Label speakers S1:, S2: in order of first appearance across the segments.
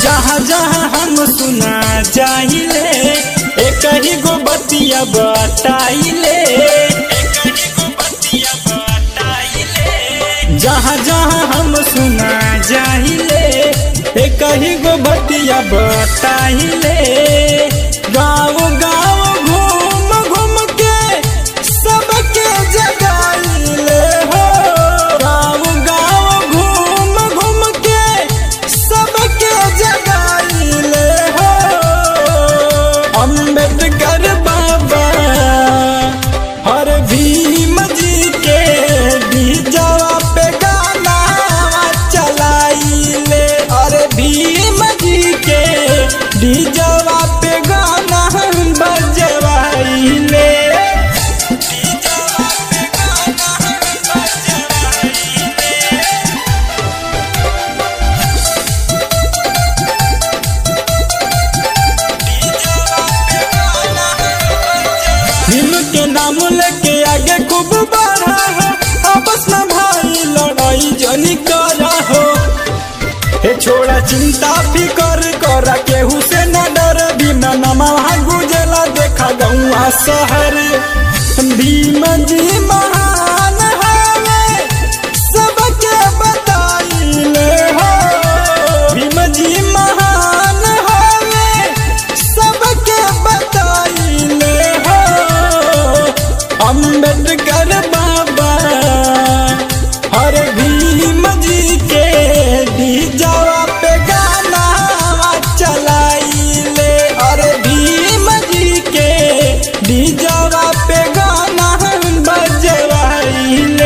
S1: जहाँ जहाँ हम सुना जाइले एक ही गो बतिया बताइले जहाँ जहाँ हम सुना जाइले एक ही गो बतिया बताइले गाँव गाँव घूम घूम के सबके जगाइले हो गाँव गाँव घूम घूम के सबके जगाइले हो अम्बेडकर बाबा हर भीम जी के बीजवा पे गाना चलाइले अरे भीम जी के बीजवा पे गाना बजवाइले भीम के नाम लेके आगे खूब बढ़ा हो आपस में भाई लड़ाई जनी करा हो हे छोड़ा चिंता फिकर करा केहू से न डर भीम नामा गुजला देखा गौआ शहर भीम जी महान हवे सबके बताइले हो भीम जी महान हवे सबके बताइले हो अम्बेडकर बाबा हर भीम जी के बीजवा पे गाना चलाइले अरे भीम जी के बीजवा पे गाना बजवाइले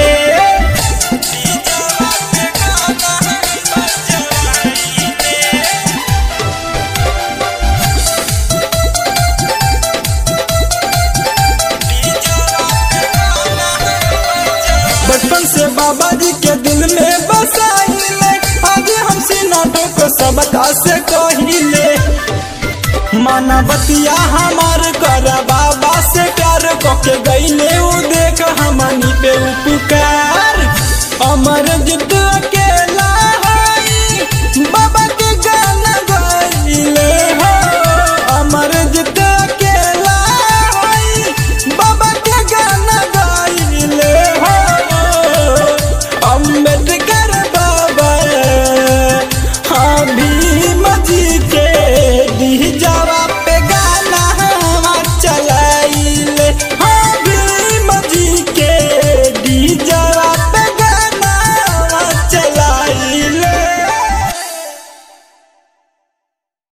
S1: बचपन से बाबा जी के दिल में बसाइले आज हम नाटक को सबका से कहिले मानवतिया हमार कर बाबा से प्यार को के गईले उ देख हमनी पे उ